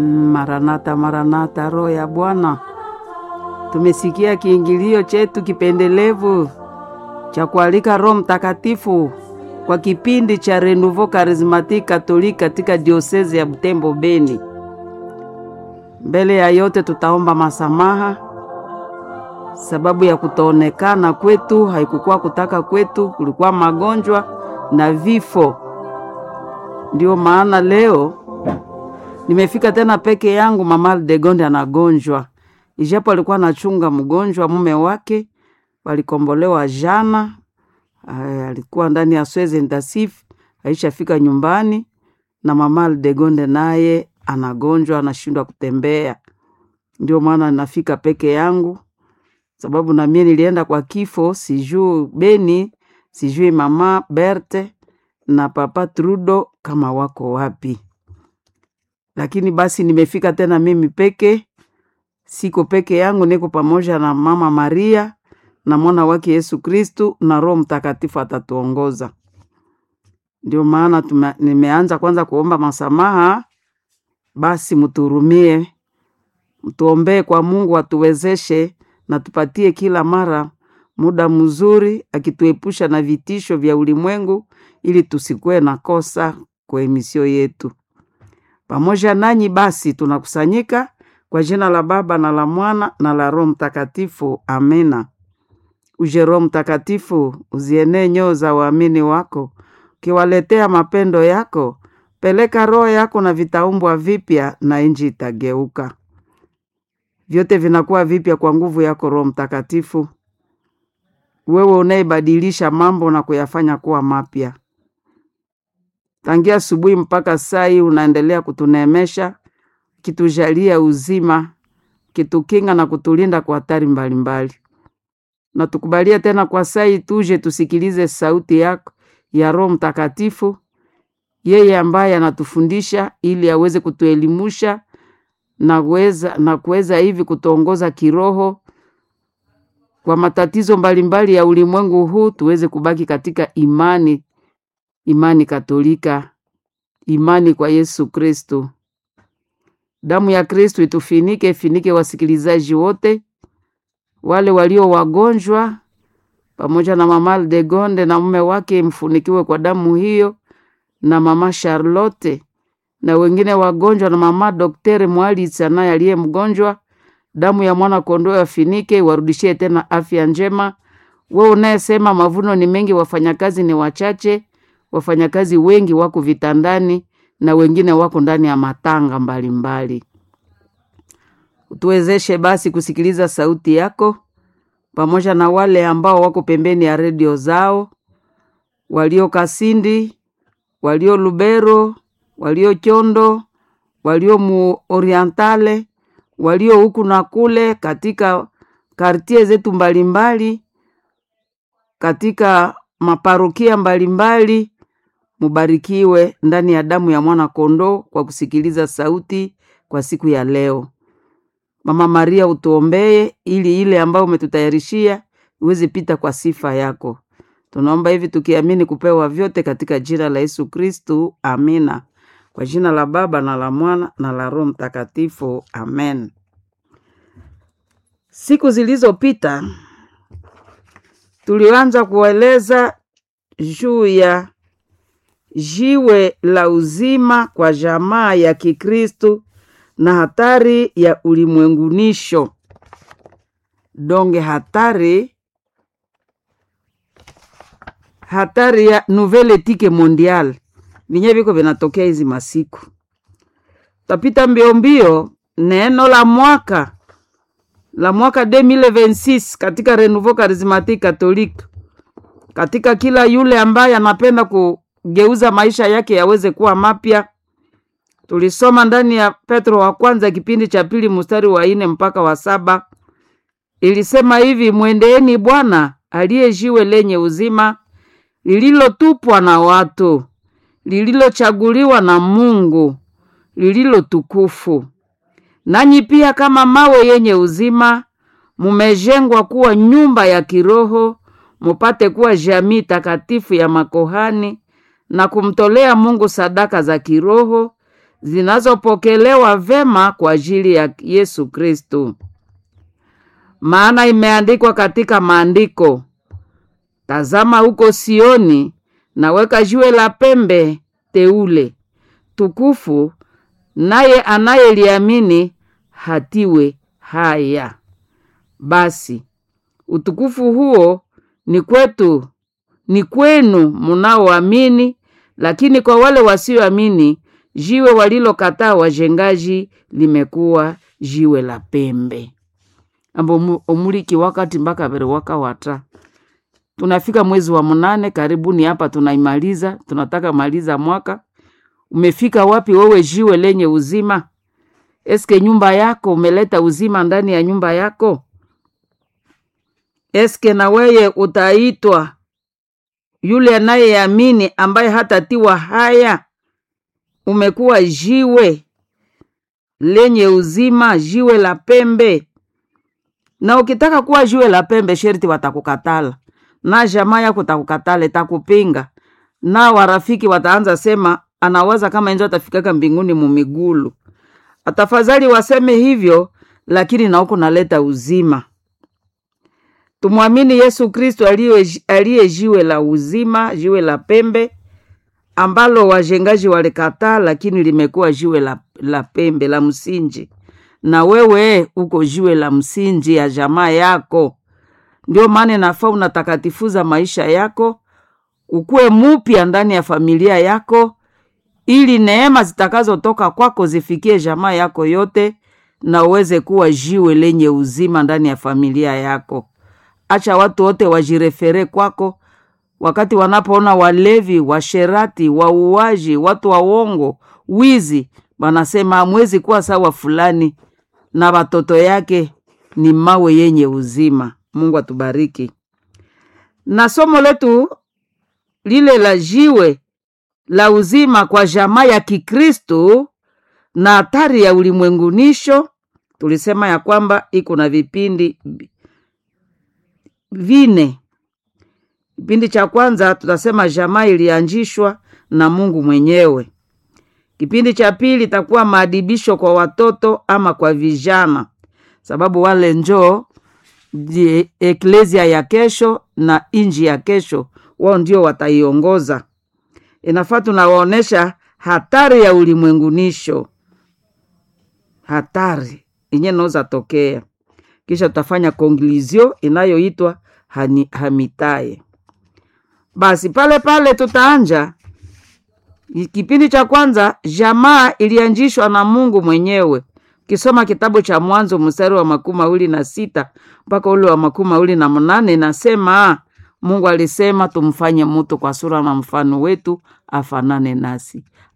Maranatha, Maranatha, Roho ya Bwana. Tumesikia kiingilio chetu kipendelevu cha kualika Roho Mtakatifu kwa kipindi cha Renouveau Charismatique Catholique katika diosezi ya Butembo Beni. Mbele ya yote tutaomba masamaha sababu ya kutoonekana kwetu, haikukuwa kutaka kwetu, kulikuwa magonjwa na vifo. Ndio maana leo nimefika tena peke yangu. Mama Aldegonde anagonjwa, ijapo alikuwa anachunga mgonjwa mume wake, walikombolewa jana. Ay, alikuwa ndani ya sweze intensif, aishafika nyumbani, na mama Aldegonde naye anagonjwa, anashindwa kutembea. Ndio maana nafika peke yangu, sababu na mie nilienda kwa kifo, sijui Beni, sijui mama Berte na papa Trudo kama wako wapi lakini basi nimefika tena mimi peke, siko peke yangu, niko pamoja na mama Maria na mwana wake Yesu Kristu na Roho Mtakatifu atatuongoza. Ndio maana tume, nimeanza kwanza kuomba masamaha. Basi mtuhurumie, mtuombee kwa Mungu atuwezeshe na tupatie kila mara muda mzuri, akituepusha na vitisho vya ulimwengu, ili tusikuwe na kosa kwa emisio yetu pamoja nanyi basi tunakusanyika kwa jina la Baba na la Mwana na la Roho Mtakatifu, amena. Uje Roho Mtakatifu, uzienee nyoo za waamini wako, ukiwaletea mapendo yako. Peleka roho yako na vitaumbwa vipya, na inji itageuka. Vyote vinakuwa vipya kwa nguvu yako Roho Mtakatifu, wewe unayebadilisha mambo na kuyafanya kuwa mapya tangia asubuhi mpaka saa hii unaendelea kutuneemesha, kitujalia uzima, kitukinga na kutulinda kwa hatari mbalimbali. Na tukubalie tena kwa saa hii tuje tusikilize sauti yako ya Roho Mtakatifu, yeye ambaye anatufundisha ili aweze kutuelimusha na kuweza na kuweza hivi kutuongoza kiroho kwa matatizo mbalimbali ya ulimwengu huu, tuweze kubaki katika imani imani Katolika, imani kwa Yesu Kristo. Damu ya Kristo itufinike, ifinike wasikilizaji wote, wale walio wagonjwa, pamoja na mama Aldegonde na mume wake, mfunikiwe kwa damu hiyo, na mama Charlotte na wengine wagonjwa, na mama Doktere Mwalitsa naye aliye mgonjwa, damu ya mwana kondoo afinike, warudishie tena afya njema. Wewe unayesema mavuno ni mengi, wafanyakazi ni wachache wafanyakazi wengi wako vitandani na wengine wako ndani ya matanga mbalimbali. Utuwezeshe basi kusikiliza sauti yako pamoja na wale ambao wako pembeni ya redio zao, walio Kasindi, walio Lubero, walio Chondo, walio mu Orientale, walio huku na kule katika kartie zetu mbalimbali, katika maparokia mbalimbali Mubarikiwe ndani ya damu ya mwana kondoo kwa kusikiliza sauti kwa siku ya leo. Mama Maria, utuombee ili ile ambayo umetutayarishia iweze pita kwa sifa yako. Tunaomba hivi tukiamini kupewa vyote katika jina la Yesu Kristu, amina. Kwa jina la Baba na la Mwana na la Roho Mtakatifu, amen. Siku zilizopita tulianza kueleza juu ya jiwe la uzima kwa jamaa ya Kikristu na hatari ya ulimwengunisho donge, hatari hatari ya nouvelle etike mondiale vinye viko vinatokea hizi masiku. Tapita mbio mbio neno la mwaka la mwaka 2026 katika Renouveau Charismatique Catholique, katika kila yule ambaye anapenda ku geuza maisha yake yaweze kuwa mapya. Tulisoma ndani ya Petro wa kwanza kipindi cha pili mstari wa ine mpaka wa saba. Ilisema hivi: mwendeeni Bwana aliye jiwe lenye uzima, lililotupwa na watu, lililochaguliwa na Mungu, lililo tukufu. Nanyi pia kama mawe yenye uzima, mumejengwa kuwa nyumba ya kiroho, mupate kuwa jamii takatifu ya makohani na kumtolea Mungu sadaka za kiroho zinazopokelewa vema kwa ajili ya Yesu Kristo. Maana imeandikwa katika maandiko, tazama huko Sioni, naweka jiwe la pembe teule tukufu, naye anayeliamini hatiwe haya. Basi utukufu huo ni kwetu, ni kwenu munaoamini, lakini kwa wale wasioamini, jiwe walilokataa wajengaji limekuwa jiwe la pembe. ambo omuliki wakati mpaka vere waka wata tunafika mwezi wa mnane, karibuni hapa tunaimaliza, tunataka maliza mwaka. Umefika wapi wewe, jiwe lenye uzima? Eske nyumba yako umeleta uzima ndani ya nyumba yako? Eske na weye utaitwa yule anayeamini ambaye hatatiwa haya? Umekuwa jiwe lenye uzima, jiwe la pembe. Na ukitaka kuwa jiwe la pembe, sherti watakukatala na jamaa yako takukatala, takupinga na warafiki wataanza sema anawaza kama enjo atafikaka mbinguni mumigulu. Atafadhali waseme hivyo, lakini na huko naleta uzima. Tumwamini Yesu Kristo aliye jiwe la uzima, jiwe la pembe ambalo wajengaji walikataa, lakini limekuwa jiwe la, la pembe la msingi. Na wewe uko jiwe la msingi ya jamaa yako. Ndio maana nafaa unatakatifuza maisha yako, ukuwe mupya ndani ya familia yako, ili neema zitakazotoka kwako zifikie jamaa yako yote, na uweze kuwa jiwe lenye uzima ndani ya familia yako. Acha watu wote wajirefere kwako, wakati wanapoona walevi, washerati, wauaji, watu wa uongo, wizi, wanasema hamwezi kuwa sawa fulani, na watoto yake ni mawe yenye uzima. Mungu atubariki. Na somo letu lile la jiwe la uzima kwa jamaa ya Kikristo na hatari ya ulimwengunisho, tulisema ya kwamba iko na vipindi vine. Kipindi cha kwanza tutasema jamaa ilianzishwa na Mungu mwenyewe. Kipindi cha pili itakuwa maadibisho kwa watoto ama kwa vijana, sababu wale njoo die eklesia ya kesho na inji ya kesho, wao ndio wataiongoza. Inafaa tunawaonesha hatari ya ulimwengunisho, hatari yenye naweza tokea, kisha tutafanya konkluzio inayoitwa hamitaye. Basi pale pale tutaanja kipindi cha kwanza, jamaa ilianzishwa na Mungu mwenyewe. Ukisoma kitabu cha Mwanzo mstari wa makumi mawili na sita mpaka ule wa makumi mawili na mnane nasema Mungu alisema tumfanye mutu kwa sura na mfano wetu, afanane nasi.